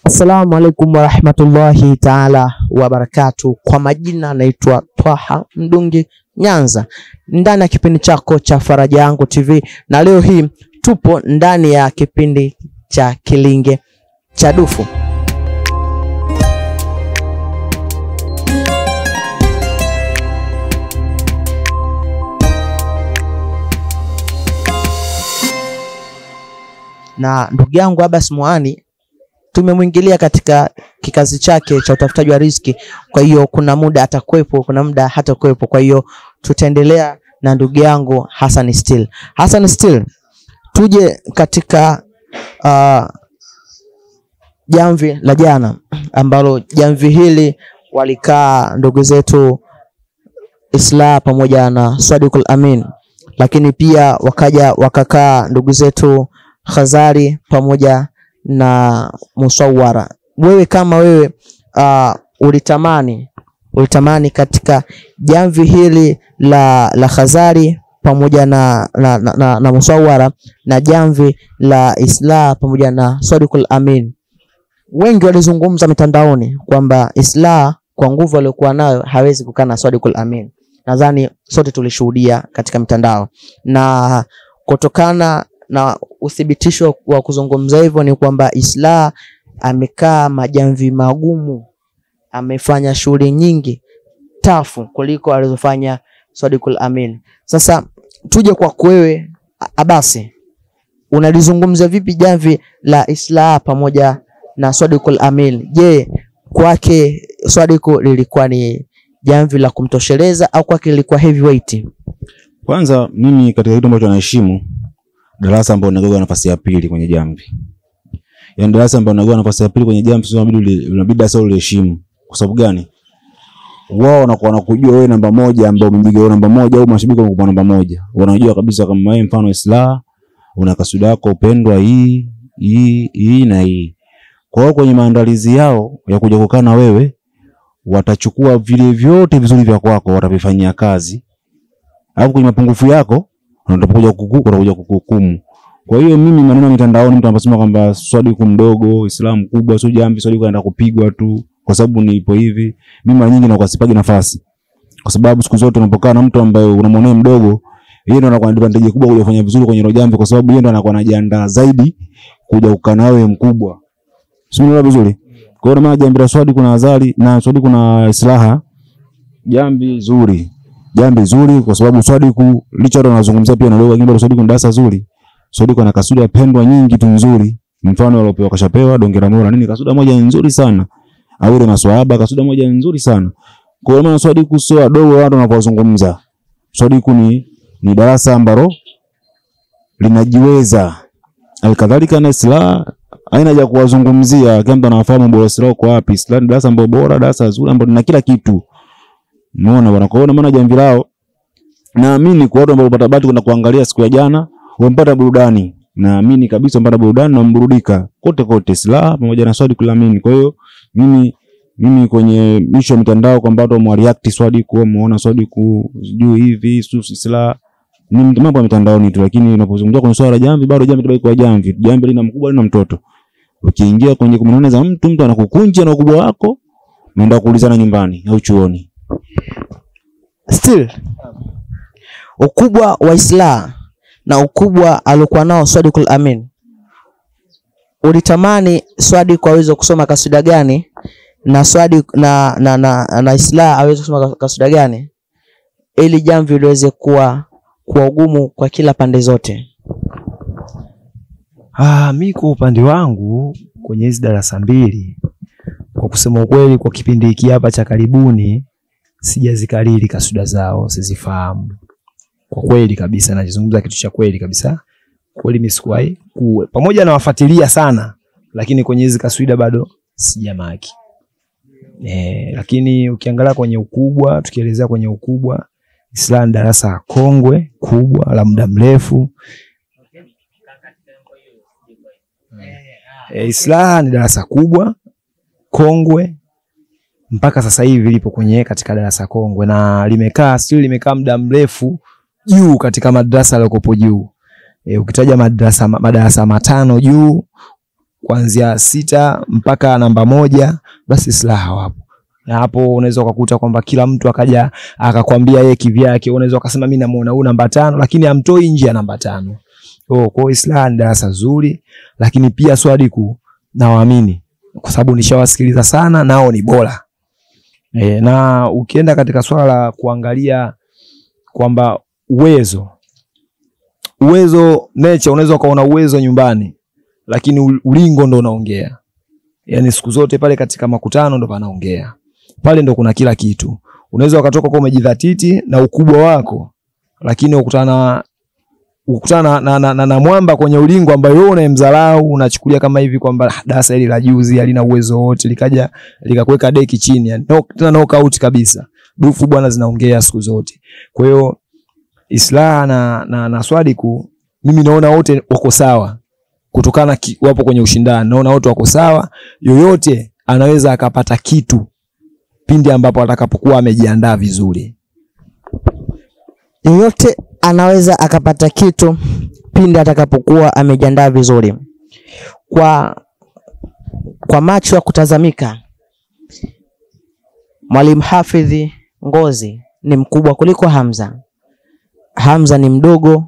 Assalamu alaikum warahmatullahi taala wabarakatu. Kwa majina naitwa Twaha Mdungi Nyanza, ndani ya kipindi chako cha Faraja Yangu TV, na leo hii tupo ndani ya kipindi cha Kilinge cha Dufu. na ndugu yangu Abbas Mwani tumemwingilia katika kikazi chake cha utafutaji wa riziki. Kwa hiyo kuna muda atakuwepo, kuna muda hatakuwepo. Kwa hiyo tutaendelea na ndugu yangu Hassan Still. Hassan Still, tuje katika uh, jamvi la jana ambalo jamvi hili walikaa ndugu zetu Isla pamoja na Sadiqul Amin, lakini pia wakaja wakakaa ndugu zetu Khazari pamoja na Musawara. Wewe kama wewe uh, ulitamani ulitamani katika jamvi hili la, la Khazari pamoja na, na, na, na, na Musawara na jamvi la Isla pamoja na Sadiqul Amin, wengi walizungumza mitandaoni kwamba Isla kwa nguvu aliyokuwa nayo hawezi kukaa na Sadiqul Amin. Nadhani sote tulishuhudia katika mitandao na kutokana na uthibitisho wa kuzungumza hivyo ni kwamba Isla amekaa majamvi magumu, amefanya shughuli nyingi tafu kuliko alizofanya Sadiqul Amin. Sasa tuje kwa wewe Abasi, unalizungumza vipi jamvi la Isla pamoja na Sadiqul Amin? Je, kwake Sadiku lilikuwa ni jamvi la kumtosheleza au kwake lilikuwa heavyweight? Kwanza mimi katika kitu ambacho naheshimu darasa ambalo linagawa nafasi ya pili kwenye jamvi. Yaani darasa ambalo linagawa nafasi ya pili kwenye jamvi sio inabidi inabidi sasa uliheshimu. Kwa sababu gani? Wao wanakuwa wanakujua wewe namba moja ambao umempiga wewe namba moja au mashabiki wanakupa namba moja. Wanajua kabisa kama wewe mfano Isla una kasuda yako upendwa hii hii hii na hii. Kwa hiyo kwenye maandalizi yao ya kuja kukaa na wewe watachukua vile vyote vizuri vya kwako watavifanyia kazi. Alafu kwenye mapungufu yako watakuja kuku watakuja kukuhukumu. Kwa hiyo mimi maneno ya mitandaoni mtu anasema kwamba Swadiku mdogo, Islamu kubwa, sio jamvi, Swadiku anaenda kupigwa tu kwa sababu nipo hivi. Mimi mara nyingi nakuwa sipagi nafasi. Kwa sababu siku zote unapokaa na mtu ambaye unamwonea mdogo, yeye ndo anakuwa na advantage kubwa kuja kufanya vizuri kwenye hilo jamvi kwa sababu yeye ndo anakuwa anajiandaa zaidi kuja kukaa na wewe mkubwa. Sio unaelewa vizuri? Kwa hiyo maana jambi la Swadiku na Azali na Swadiku na Islaha jambi zuri jambo zuri kwa sababu Swadiku licha ndo anazungumzia pia na leo lakini Swadiku ni darasa zuri. Swadiku ana kasuda pendwa nyingi tu nzuri. Mfano aliopewa kashapewa dongera mora nini kasuda moja nzuri sana. Awile maswahaba kasuda moja nzuri sana. Kwa hiyo maana Swadiku sio wadogo watu wanapozungumza. Swadiku ni ni darasa ambalo linajiweza. Alkadhalika na Isla aina ya kuwazungumzia kama mtu anafahamu bora Isla kwa wapi. Isla ni darasa ambalo bora, darasa zuri ambalo lina kila kitu. Umeona bwana, kwa hiyo maana jamvi lao naamini kwa watu ambao wapata bahati kwenda kuangalia siku ya jana wamepata burudani. Naamini kabisa wamepata burudani na mburudika kote kote, Silaha pamoja na Swadiku Amin. Kwa hiyo mimi mimi kwenye misho ya mitandao kwamba watu wamereact Swadiku, wameona Swadiku sijui hivi Silaha ni mambo ya mitandaoni tu, lakini unapozungumzia kwenye swala la jamvi, bado jamvi tabaki kwa jamvi. Jamvi lina mkubwa lina mtoto. Ukiingia kwenye kumanana za mtu, mtu anakukunja na ukubwa wako, unaenda kuulizana nyumbani au chuoni. Still ukubwa wa Isla na ukubwa aliokuwa nao Sadiqul Amin, ulitamani Sadiq aweze kusoma kasida gani na Sadiq na, na, na, na Isla aweze kusoma kasida gani ili jamvi liweze kuwa kwa ugumu kwa kila pande zote? Ah, mi kwa upande wangu kwenye hizi darasa mbili, kwa kusema ukweli, kwa kipindi hiki hapa cha karibuni sijazikariri kasuda zao, sizifahamu kwa kweli kabisa. Nazungumza kitu cha kweli kabisa, kweli mimi sikuwahi kuwe pamoja na wafuatilia sana, lakini kwenye hizi kaswida bado sijamaki. Eh, lakini ukiangalia kwenye ukubwa, tukielezea kwenye ukubwa, Islam darasa kongwe kubwa la muda mrefu. E, Islam ni darasa kubwa kongwe mpaka sasa hivi lipo kwenye katika darasa kongwe na limekaa still limekaa muda mrefu juu katika madarasa yaliyokuwepo juu. E, ukitaja madarasa madarasa matano juu kuanzia sita mpaka namba moja, basi Islaha wapo na hapo unaweza ukakuta kwamba kila mtu akaja akakwambia yeye kivyake. Unaweza ukasema mimi namuona huyu namba tano, lakini amtoi nje ya namba tano. Oh, kwa hiyo Islaha ni darasa zuri, lakini pia Swadiku nawaamini kwa sababu nishawasikiliza sana, nao ni bora e, na ukienda katika swala la kuangalia kwamba uwezo uwezo nature, unaweza ukaona uwezo nyumbani, lakini u- ulingo ndo unaongea. Yani siku zote pale katika makutano ndo panaongea, pale ndo kuna kila kitu. Unaweza ukatoka kwa umejidhatiti na ukubwa wako, lakini ukutana ukutana na, na, na, na mwamba kwenye ulingo ambayo wewe unayemdharau unachukulia kama hivi kwamba "Ah, darasa hili la juzi halina uwezo wote, likaja likakuweka deki chini, yani no, tena knockout kabisa. Dufu bwana zinaongea siku zote. Kwa hiyo Islaha na, na, na Swadiku mimi naona wote wako sawa kutokana ki, wapo kwenye ushindani, naona wote wako sawa. Yoyote anaweza akapata kitu pindi ambapo atakapokuwa amejiandaa vizuri. Yoyote anaweza akapata kitu pindi atakapokuwa amejiandaa vizuri. Kwa kwa macho ya kutazamika, Mwalimu Hafidhi Ngozi ni mkubwa kuliko Hamza. Hamza ni mdogo,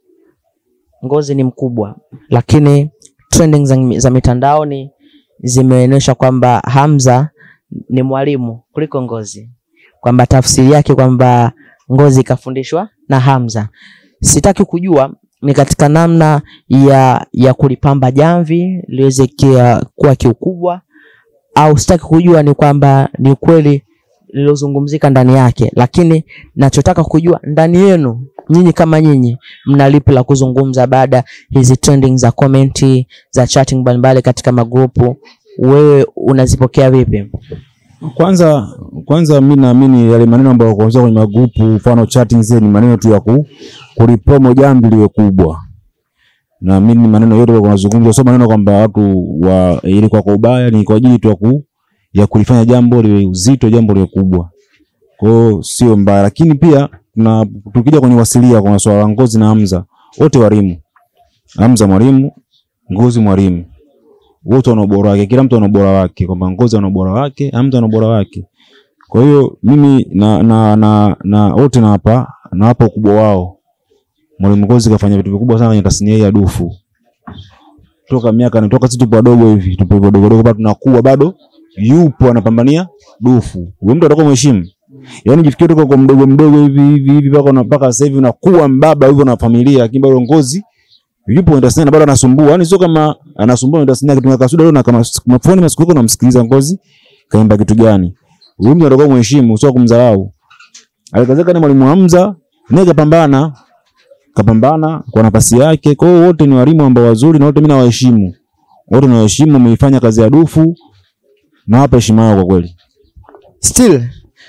Ngozi ni mkubwa, lakini trending za, za mitandaoni zimeonyesha kwamba Hamza ni mwalimu kuliko Ngozi, kwamba tafsiri yake kwamba Ngozi kafundishwa na Hamza. Sitaki kujua ni katika namna ya ya kulipamba jamvi liweze kia- kuwa kiukubwa, au sitaki kujua ni kwamba ni kweli lilozungumzika ndani yake, lakini nachotaka kujua ndani yenu nyinyi kama nyinyi mna lipi la kuzungumza baada hizi trending za komenti za chatting mbalimbali katika magrupu, wewe unazipokea vipi? Kwanza kwanza mimi naamini yale maneno ambayo kuanzia kwenye magrupu mfano chatting zile ni maneno tu ya ku, kulipromo jambo liwe kubwa. Na mimi maneno yote kwa mazungumzo sio maneno kwamba watu wa ili kwa kwa ubaya ni kwa ajili tu ya ku, ya kulifanya jambo liwe uzito jambo liwe kubwa. Kwa hiyo sio mbaya lakini pia na tukija kwenye wasilia kwa swala la Ngozi na Hamza wote walimu. Hamza mwalimu, Ngozi mwalimu wote wana ubora wake, kila mtu ana ubora wake, kwamba Ngozi ana ubora wake, Hamza ana ubora wake. Kwa hiyo mimi na na na, na wote nawapa nawapa ukubwa wao. Mwalimu Ngozi kafanya vitu vikubwa sana kwenye tasnia hii ya dufu. Toka miaka ni toka sisi tupo wadogo hivi, tupo wadogo wadogo bado tunakuwa bado yupo anapambania dufu. Wewe mtu atakuwa mheshimu. Yaani jifikirie toka kwa mdogo mdogo hivi hivi hivi mpaka una- mpaka sasa hivi unakuwa mbaba hivyo na familia, lakini bado Ngozi yupo kwenye tasnia na bado anasumbua. Yaani sio kama anasumbua kwenye tasnia kitu kasuda leo na kama smartphone masiku yako unamsikiliza Ngozi kaimba kitu gani. Huyu mtu atakuwa mheshimu, sio kumdharau. Alikazeka ni mwalimu Hamza, naye kapambana kapambana kwa nafasi yake. Kwa hiyo wote ni walimu ambao wazuri na wote mimi nawaheshimu. Wote nawaheshimu, wameifanya kazi ya dufu na hapa heshima yao kwa kweli. Still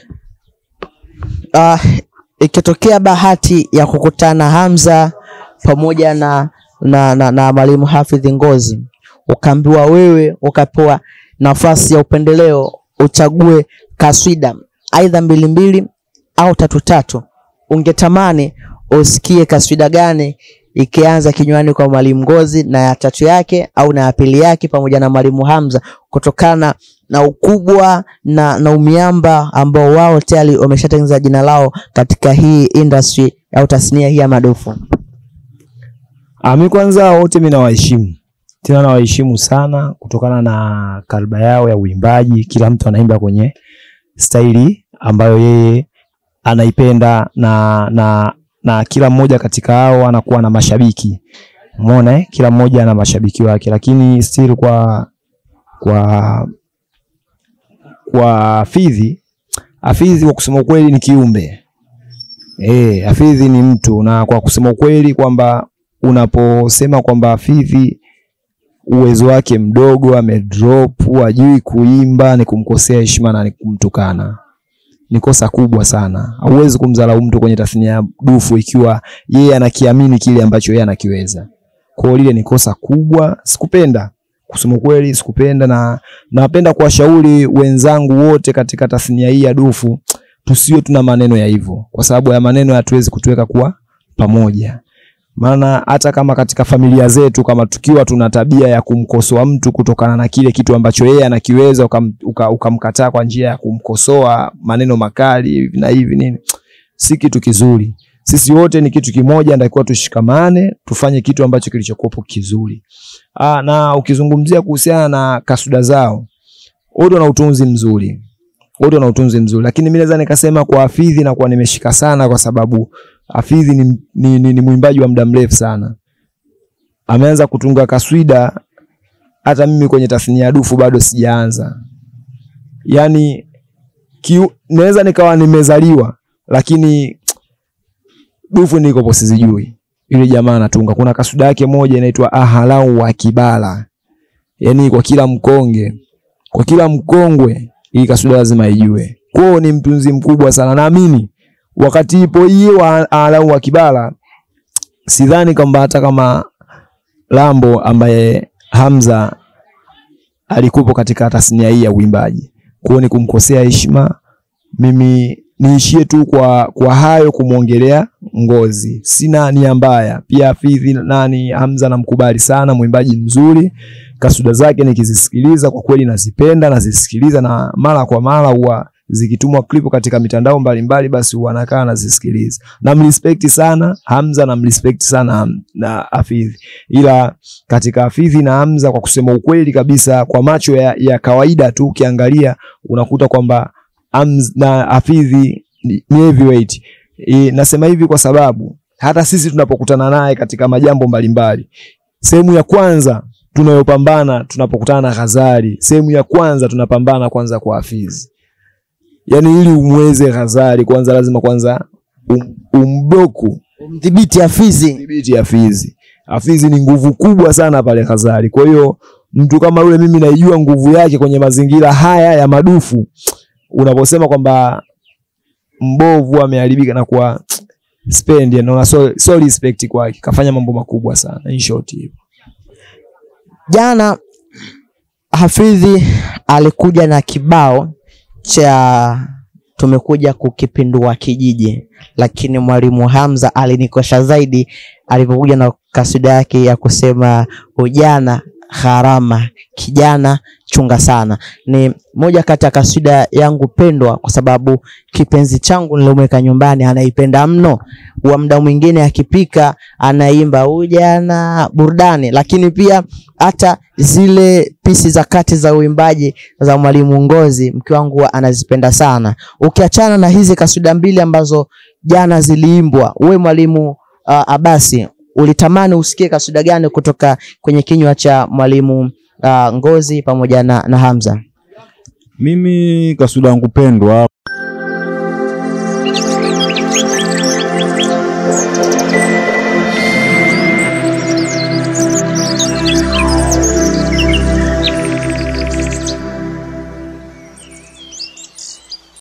uh, ikitokea bahati ya kukutana Hamza pamoja na na, na, na mwalimu Hafidh Ngozi, ukaambiwa wewe ukapewa nafasi ya upendeleo uchague kaswida aidha mbili mbili au tatu tatu, ungetamani usikie kaswida gani ikianza kinywani kwa mwalimu Ngozi na ya tatu yake au na ya pili yake pamoja na mwalimu Hamza kutokana na ukubwa na, na umiamba ambao wao tayari wameshatengeneza jina lao katika hii industry au tasnia hii ya madufu. Ah, mi kwanza wote mi nawaheshimu tena nawaheshimu sana kutokana na kalba yao ya uimbaji. Kila mtu anaimba kwenye staili ambayo yeye anaipenda na, na, na kila mmoja katika hao anakuwa na mashabiki umeona eh? Kila mmoja ana mashabiki wake, lakini still kwa kwa kwa Hafidhi, Hafidhi kwa kusema ukweli ni kiumbe eh, Hafidhi ni mtu, na kwa kusema ukweli kwamba unaposema kwamba Hafidhi uwezo wake mdogo, amedrop, hajui kuimba, ni kumkosea heshima na ni kumtukana. Ni kosa kubwa sana. Hauwezi kumdharau mtu kwenye tasnia ya dufu ikiwa yeye anakiamini kile ambacho yeye anakiweza. Kwa hiyo lile ni kosa kubwa, sikupenda kusema kweli, sikupenda na napenda kuwashauri wenzangu wote katika tasnia hii ya dufu tusiwe tuna maneno ya hivyo, kwa sababu ya maneno hatuwezi kutuweka kuwa pamoja. maana hata kama katika familia zetu kama tukiwa tuna tabia ya kumkosoa mtu kutokana na kile kitu ambacho yeye anakiweza ukam- uka- ukamkataa kwa njia ya kumkosoa maneno makali hivi na hivi nini, si kitu kizuri. Sisi wote ni kitu kimoja, natakiwa tushikamane, tufanye kitu ambacho kilichokuwepo kizuri. Aa, na ukizungumzia kuhusiana na kasuda zao, wote wana utunzi mzuri, wote wana utunzi mzuri, lakini mimi naweza nikasema kwa Hafidhi na kwa nimeshika sana, kwa sababu Hafidhi ni, ni, ni, ni mwimbaji wa muda mrefu sana, ameanza kutunga kaswida, hata mimi kwenye tasnia ya dufu bado sijaanza. Yani kiu, naweza nikawa nimezaliwa lakini dufu nikopo sizijui. Yule jamaa anatunga, kuna kasuda yake moja inaitwa ahalau wa Kibala, yani kwa kila mkonge, kwa kila mkongwe, hii kasuda lazima ijue. Kwao ni mtunzi mkubwa sana, naamini wakati ipo hii wa ahalau wa Kibala, sidhani kwamba hata kama Lambo ambaye Hamza alikupo katika tasnia hii ya uimbaji, kwao ni kumkosea heshima. Mimi niishie tu kwa, kwa hayo kumwongelea Ngozi, sina nia mbaya. Pia Hafidhi nani Hamza namkubali sana, mwimbaji mzuri, kasuda zake nikizisikiliza kwa kweli nazipenda, nazisikiliza na mara kwa mara huwa zikitumwa klipu katika mitandao mbalimbali, basi huwa nakaa nazisikiliza. Namrespect sana Hamza, namrespect sana Ham- na Hafidhi, ila katika Hafidhi na Hamza, kwa kusema ukweli kabisa, kwa macho ya, ya kawaida tu ukiangalia unakuta kwamba Hamza na Hafidhi ni ni heavyweight. E, nasema hivi kwa sababu hata sisi tunapokutana naye katika majambo mbalimbali, sehemu ya kwanza tunayopambana tunapokutana na Ghazali, sehemu ya kwanza tunapambana kwanza kwa Hafidhi. Yaani ili umweze Ghazali kwanza lazima kwanza um, umbloku Mdhibiti Hafidhi. dhibiti Hafidhi. Hafidhi ni nguvu kubwa sana pale Ghazali. Kwa hiyo mtu kama yule mimi naijua nguvu yake kwenye mazingira haya ya madufu. Unaposema kwamba mbovu ameharibika na kuwa spend naona so, so respect kwake. Kafanya mambo makubwa sana in short hivyo. Jana Hafidhi alikuja na kibao cha tumekuja kukipindua kijiji, lakini mwalimu Hamza alinikosha zaidi alipokuja na kasida yake ya kusema ujana gharama, kijana chunga sana. Ni moja kati ya kasida yangu pendwa, kwa sababu kipenzi changu nilomweka nyumbani anaipenda mno. Wa muda mwingine akipika anaimba ujana burudani, lakini pia hata zile pisi za kati za uimbaji za mwalimu Ngozi, mke wangu huwa anazipenda sana. Ukiachana na hizi kasida mbili ambazo jana ziliimbwa, uwe mwalimu uh, Abasi, ulitamani usikie kasida gani kutoka kwenye kinywa cha mwalimu uh, Ngozi pamoja na, na Hamza? Mimi kasuda yangu pendwa